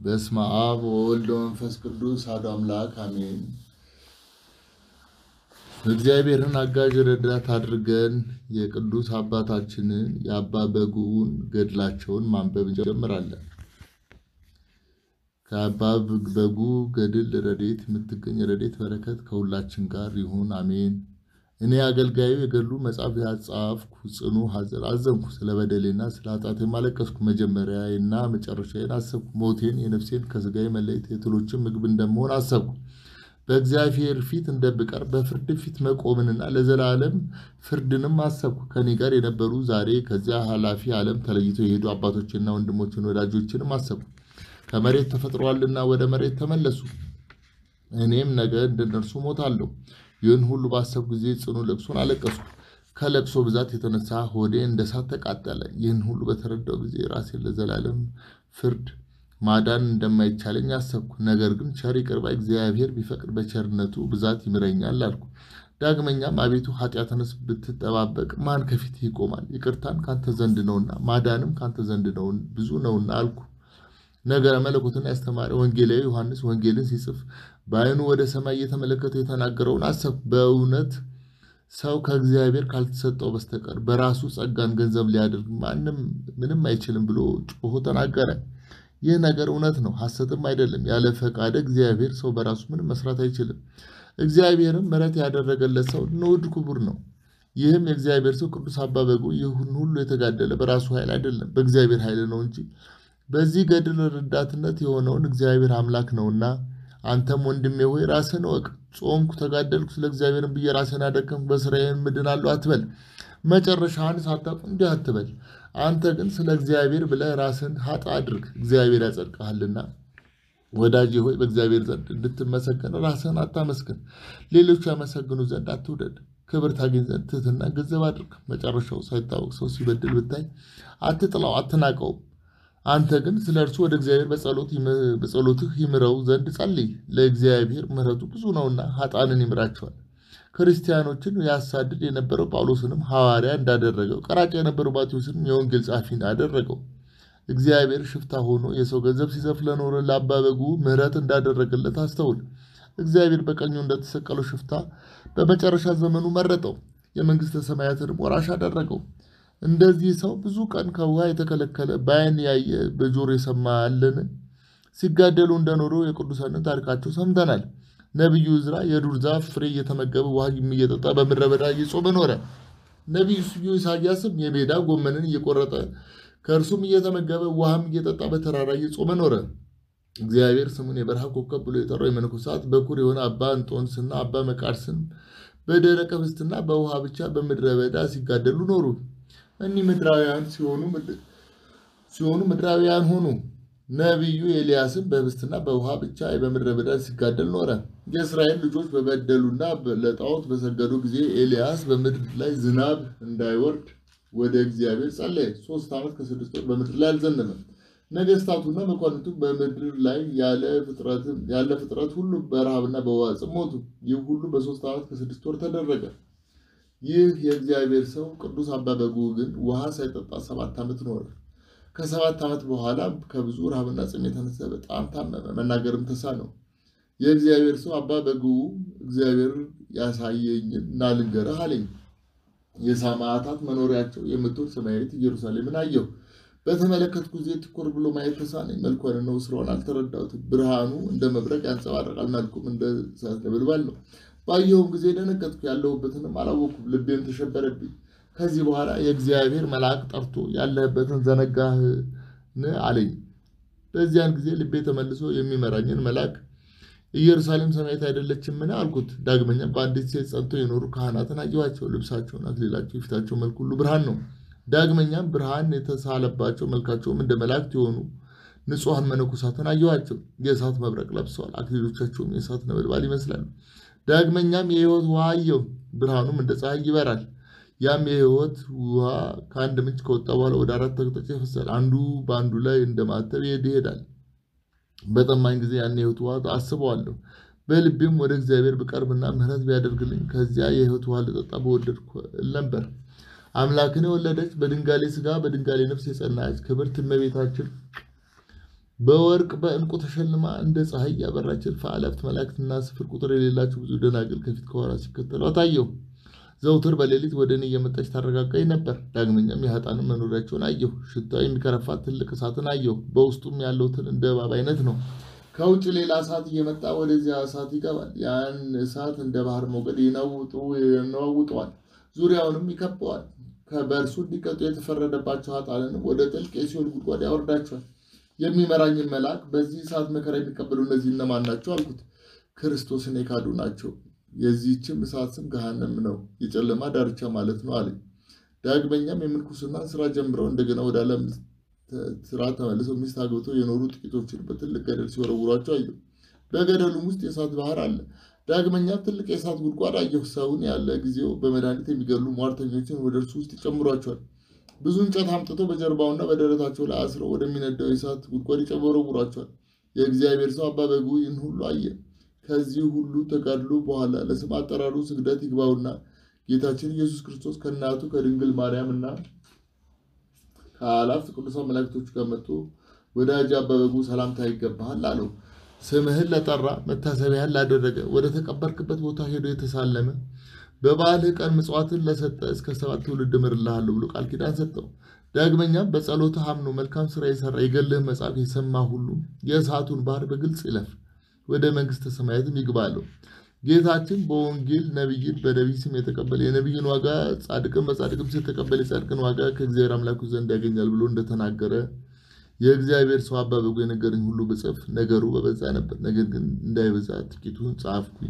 በስመ አብ ወወልድ ወመንፈስ ቅዱስ አሐዱ አምላክ አሜን። እግዚአብሔርን አጋዥ ረዳት አድርገን የቅዱስ አባታችንን የአባ በጉን ገድላቸውን ማንበብ እንጀምራለን። ከአባ በጉ ገድል ረድኤት የምትገኝ ረድኤት በረከት ከሁላችን ጋር ይሁን አሜን። እኔ አገልጋዩ የገድሉ መጽሐፍ ያጻፍኩ ጽኑ ሐዘን አዘንኩ። ስለ በደሌና ስለ ኃጢአቴም አለቀስኩ። መጀመሪያዬና መጨረሻዬን አሰብኩ። ሞቴን የነፍሴን ከሥጋዬ መለየት የትሎችን ምግብ እንደመሆን አሰብኩ። በእግዚአብሔር ፊት እንደብቀርብ በፍርድ ፊት መቆምንና ለዘላለም ፍርድንም አሰብኩ። ከኔ ጋር የነበሩ ዛሬ ከዚያ ኃላፊ ዓለም ተለይተው የሄዱ አባቶችና ወንድሞችን ወዳጆችንም አሰብኩ። ከመሬት ተፈጥረዋልና ወደ መሬት ተመለሱ። እኔም ነገ እንደነርሱ ሞታለሁ። ይህን ሁሉ ባሰብኩ ጊዜ ጽኑ ለቅሶን አለቀስኩ። ከለቅሶ ብዛት የተነሳ ሆዴ እንደ እሳት ተቃጠለ። ይህን ሁሉ በተረዳው ጊዜ ራሴን ለዘላለም ፍርድ ማዳን እንደማይቻለኝ አሰብኩ። ነገር ግን ቸር ይቅር ባይ እግዚአብሔር ቢፈቅድ በቸርነቱ ብዛት ይምረኛል አልኩ። ዳግመኛም አቤቱ ኃጢአትንስ ብትጠባበቅ ማን ከፊትህ ይቆማል? ይቅርታን ካንተ ዘንድ ነውና ማዳንም ካንተ ዘንድ ነው ብዙ ነውና አልኩ። ነገረ መለኮትን ያስተማረ ወንጌላዊ ዮሐንስ ወንጌልን ሲጽፍ በዓይኑ ወደ ሰማይ እየተመለከተ የተናገረውን አሰብኩ። በእውነት ሰው ከእግዚአብሔር ካልተሰጠው በስተቀር በራሱ ጸጋን ገንዘብ ሊያደርግ ማንም ምንም አይችልም ብሎ ጮሆ ተናገረ። ይህ ነገር እውነት ነው፣ ሐሰትም አይደለም። ያለ ፈቃደ እግዚአብሔር ሰው በራሱ ምንም መስራት አይችልም። እግዚአብሔርም ምሕረት ያደረገለት ሰው ንዑድ ክቡር ነው። ይህም የእግዚአብሔር ሰው ቅዱስ አባ በጉ ይህን ሁሉ የተጋደለ በራሱ ኃይል አይደለም፣ በእግዚአብሔር ኃይል ነው እንጂ በዚህ ገድል ረዳትነት የሆነውን እግዚአብሔር አምላክ ነውና። አንተም ወንድሜ ሆይ ራስህን እወቅ። ጾምኩ፣ ተጋደልኩ፣ ስለ እግዚአብሔርን ብዬ ራስህን አደከምኩ፣ በስራዬን ምድናለሁ አትበል። መጨረሻህን ሳታውቅ እንዲህ አትበል። አንተ ግን ስለ እግዚአብሔር ብለህ ራስህን ኃጥ አድርግ፣ እግዚአብሔር ያጸድቅሃልና። ወዳጄ ሆይ በእግዚአብሔር ዘንድ እንድትመሰገን ራስህን አታመስግን፣ ሌሎች ያመሰግኑ ዘንድ አትውደድ። ክብር ታገኝ ዘንድ ትህትና ገንዘብ አድርግ። መጨረሻው ሳይታወቅ ሰው ሲበድል ብታይ አትጥላው፣ አትናቀውም። አንተ ግን ስለ እርሱ ወደ እግዚአብሔር በጸሎትህ ይምረው ዘንድ ጸልይ። ለእግዚአብሔር ምሕረቱ ብዙ ነውና ኃጥአንን ይምራቸዋል። ክርስቲያኖችን ያሳድድ የነበረው ጳውሎስንም ሐዋርያ እንዳደረገው፣ ቀራጭ የነበረው ማቴዎስንም የወንጌል ጸሐፊ አደረገው። እግዚአብሔር ሽፍታ ሆኖ የሰው ገንዘብ ሲዘርፍ ለኖረ ለአባ በጉ ምሕረት እንዳደረገለት አስተውል። እግዚአብሔር በቀኙ እንደተሰቀለው ሽፍታ በመጨረሻ ዘመኑ መረጠው፣ የመንግሥተ ሰማያትንም ወራሽ አደረገው። እንደዚህ ሰው ብዙ ቀን ከውሃ የተከለከለ በዓይን ያየ በጆሮ የሰማ አለን? ሲጋደሉ እንደኖሩ የቅዱሳንን ታሪካቸው ሰምተናል። ነቢዩ ዕዝራ የዱር ዛፍ ፍሬ እየተመገበ ውሃ እየጠጣ በምድረ በዳ እየጾመ ኖረ። ነቢዩ ስዩ ኢሳያስም የሜዳ ጎመንን እየቆረጠ ከእርሱም እየተመገበ ውሃም እየጠጣ በተራራ እየጾመ ኖረ። እግዚአብሔር ስሙን የበረሃ ኮከብ ብሎ የጠራው የመነኮሳት በኩር የሆነ አባ እንጦንስና አባ መቃርስን በደረቀ ህብስትና በውሃ ብቻ በምድረ በዳ ሲጋደሉ ኖሩ። እኒህ ምድራውያን ሲሆኑ ምድራውያን ሆኑ። ነቢዩ ኤልያስም በህብስትና በውሃ ብቻ በምድረ በዳ ሲጋደል ኖረ። የእስራኤል ልጆች በበደሉና ለጣዖት በሰገዱ ጊዜ ኤልያስ በምድር ላይ ዝናብ እንዳይወርድ ወደ እግዚአብሔር ጸለየ። ሶስት ዓመት ከስድስት ወር በምድር ላይ አልዘነበም። ነገስታቱና መኳንንቱ በምድር ላይ ያለ ፍጥረት ሁሉ በረሃብና በውሃ ጽም ሞቱ። ይህ ሁሉ በሶስት ዓመት ከስድስት ወር ተደረገ። ይህ የእግዚአብሔር ሰው ቅዱስ አባ በጉ ግን ውሃ ሳይጠጣ ሰባት ዓመት ኖረ። ከሰባት ዓመት በኋላ ከብዙ ረሃብና ጽም የተነሳ በጣም ታመመ፣ መናገርም ተሳነው። የእግዚአብሔር ሰው አባ በጉ እግዚአብሔር ያሳየኝን ና ልንገርህ አለኝ። የሰማዕታት መኖሪያቸው የምትሆን ሰማያዊት ኢየሩሳሌምን አየሁ። በተመለከትኩ ጊዜ ትኩር ብሎ ማየት ተሳነኝ። መልኳን ነው ስራውን አልተረዳሁትም። ብርሃኑ እንደ መብረቅ ያንጸባርቃል፣ መልኩም እንደ እሳት ነበልባል ነው። ባየሁም ጊዜ ደነገጥኩ፣ ያለሁበትንም አላወኩም፣ ልቤም ተሸበረብኝ። ከዚህ በኋላ የእግዚአብሔር መልአክ ጠርቶ ያለህበትን ዘነጋህን አለኝ። በዚያን ጊዜ ልቤ ተመልሶ የሚመራኝን መልአክ ኢየሩሳሌም ሰማያዊት አይደለችምን አልኩት። ዳግመኛም በአንዲት ሴት ጸንተው የኖሩ ካህናትን አየኋቸው። ልብሳቸውን፣ አክሊላቸው፣ የፊታቸው መልክ ሁሉ ብርሃን ነው። ዳግመኛም ብርሃን የተሳለባቸው መልካቸውም እንደ መላእክት የሆኑ ንጹሐን መነኮሳትን አየኋቸው። የእሳት መብረቅ ለብሰዋል። አክሊሎቻቸውም የእሳት ነበልባል ይመስላሉ። ዳግመኛም የሕይወት ውሃ አየሁ። ብርሃኑም እንደ ፀሐይ ይበራል። ያም የሕይወት ውሃ ከአንድ ምንጭ ከወጣ በኋላ ወደ አራት አቅጣጫ ይፈሳል። አንዱ በአንዱ ላይ እንደ ማተብ ይሄዳል። በጠማኝ ጊዜ ያን የሕይወት ውሃ አስበዋለሁ። በልቤም ወደ እግዚአብሔር ብቀርብና ምሕረት ቢያደርግልኝ ከዚያ የሕይወት ውሃ ልጠጣ በወደድኩ ነበር። አምላክን የወለደች በድንጋሌ ሥጋ በድንጋሌ ነፍስ የጸናች ክብርት እመቤታችን በወርቅ በዕንቁ ተሸልማ እንደ ፀሐይ ያበራች እልፍ አእላፋት መላእክትና ስፍር ቁጥር የሌላቸው ብዙ ደናግል ከፊት ከኋላ ሲከተሏት አየሁ። ዘውትር በሌሊት ወደ እኔ እየመጣች ታረጋጋኝ ነበር። ዳግመኛም የኃጥአንን መኖሪያቸውን አየሁ። ሽታው የሚከረፋት ትልቅ እሳትን አየሁ። በውስጡም ያለው ትል እንደ እባብ አይነት ነው። ከውጭ ሌላ እሳት እየመጣ ወደዚያ እሳት ይገባል። ያን እሳት እንደ ባህር ሞገድ ይነዋውጠዋል፣ ዙሪያውንም ይከበዋል። በእርሱ እንዲቀጡ የተፈረደባቸው ኃጥአንንም ወደ ጥልቅ የሲኦል ጉድጓድ ያወርዳቸዋል። የሚመራኝን መልአክ በዚህ እሳት መከራ የሚቀበሉ እነዚህ እነማን ናቸው አልኩት። ክርስቶስን የካዱ ናቸው። የዚህችም እሳት ስም ገሃነም ነው፣ የጨለማ ዳርቻ ማለት ነው አለኝ። ዳግመኛም የምንኩስና ስራ ጀምረው እንደገና ወደ ዓለም ስራ ተመልሰው ሚስት አግብተው የኖሩ ጥቂቶችን በትልቅ ገደል ሲወረውሯቸው አየሁ። በገደሉም ውስጥ የእሳት ባህር አለ። ዳግመኛም ትልቅ የእሳት ጉድጓድ አየሁ። ሰውን ያለ ጊዜው በመድኃኒት የሚገሉ ሟርተኞችን ወደ እርሱ ውስጥ ይጨምሯቸዋል። ብዙ እንጨት አምጥተው በጀርባውና በደረታቸው ላይ አስረው ወደሚነደው የእሳት ጉድጓድ ይወረውሯቸዋል። የእግዚአብሔር ሰው አባ በጉ ይህን ሁሉ አየ። ከዚህ ሁሉ ተጋድሎ በኋላ ለስም አጠራሩ ስግደት ይግባውና ጌታችን ኢየሱስ ክርስቶስ ከእናቱ ከድንግል ማርያም እና ከአላፍት ቅዱሳን መላእክቶች ጋር መጥቶ ወዳጅ አባ በጉ ሰላምታ ይገባሃል አለው። ስምህን ለጠራ መታሰቢያን ላደረገ ወደ ተቀበርክበት ቦታ ሄዶ የተሳለመ በበዓልህ ቀን ምጽዋትን ለሰጠ እስከ ሰባት ትውልድ እምርልሃለሁ ብሎ ቃል ኪዳን ሰጠው። ዳግመኛም በጸሎትህ አምኖ መልካም ስራ የሰራ የገድልህን መጽሐፍ የሰማ ሁሉ የእሳቱን ባህር በግልጽ ይለፍ፣ ወደ መንግስተ ሰማያትም ይግባ አለው። ጌታችን በወንጌል ነቢይን በነቢይ ስም የተቀበለ የነቢይን ዋጋ ጻድቅን በጻድቅም ስም የተቀበለ የጻድቅን ዋጋ ከእግዚአብሔር አምላኩ ዘንድ ያገኛል ብሎ እንደተናገረ የእግዚአብሔር ሰው አባ በጉ የነገረኝ ሁሉ ብጽፍ ነገሩ በበዛ ነበር። ነገር ግን እንዳይበዛ ጥቂቱን ጻፍኩኝ።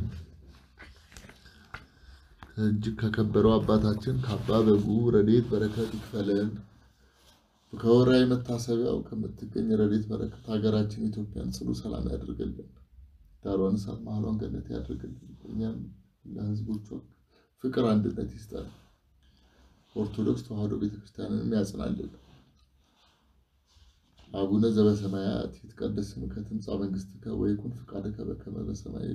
እጅግ ከከበረው አባታችን ከአባ በጉ ረድኤት በረከት ይክፈለን። ከወርኃዊ መታሰቢያው ከምትገኝ ረድኤት በረከት ሀገራችን ኢትዮጵያን ጽኑ ሰላም ያደርግልን። ዳሯን እሳት መሀሏን ገነት ያደርግልን። እኛም ለሕዝቦቿ ፍቅር፣ አንድነት ይስጠን። ኦርቶዶክስ ተዋሕዶ ቤተክርስቲያንንም ያጽናልን። አቡነ ዘበሰማያት ይትቀደስ ስምከ ትምጻእ መንግሥትከ ወይኩን ፈቃድከ በከመ በሰማይ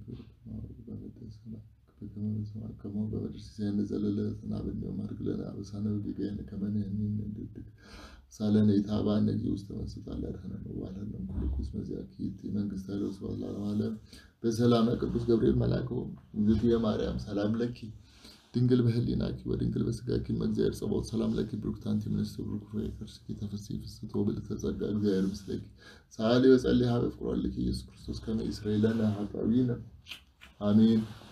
ከመ በምድር ሲሳየነ ዘለለዕለትነ ሀበነ ዮም ሀድግ ለነ አበሳነ ወጌጋየነ ከመ ንሕነኒ ንኅድግ ሳለነ ኢታብአነ እግዚእ ውስተ መንሱት አላድኅነነ ወባልሐነ እምኩሉ ኩስ መዚአኪ ይእቲ መንግሥተ ኃይለ ወስብሐት ለዓለመ ዓለም በሰላመ ቅዱስ ገብርኤል መልአክ እግዝእትየ ማርያም ሰላም ለኪ ድንግል በህሊናኪ ወድንግል በስጋኪ እግዚአብሔር ጸባኦት ሰላም ለኪ ብሩክት አንቲ እምንእስተ ብሩክ ፍሬ ከርሥኪ ተፈሥሒ ፍስሕት ወብልዕተ ጸጋ እግዚአብሔር ምስለኪ ሰአሊ ወጸልይ ሀበ ፍቁር ወልድኪ ኢየሱስ ክርስቶስ ከመ ይስረይ ለነ ኃጣውኢነ አሜን።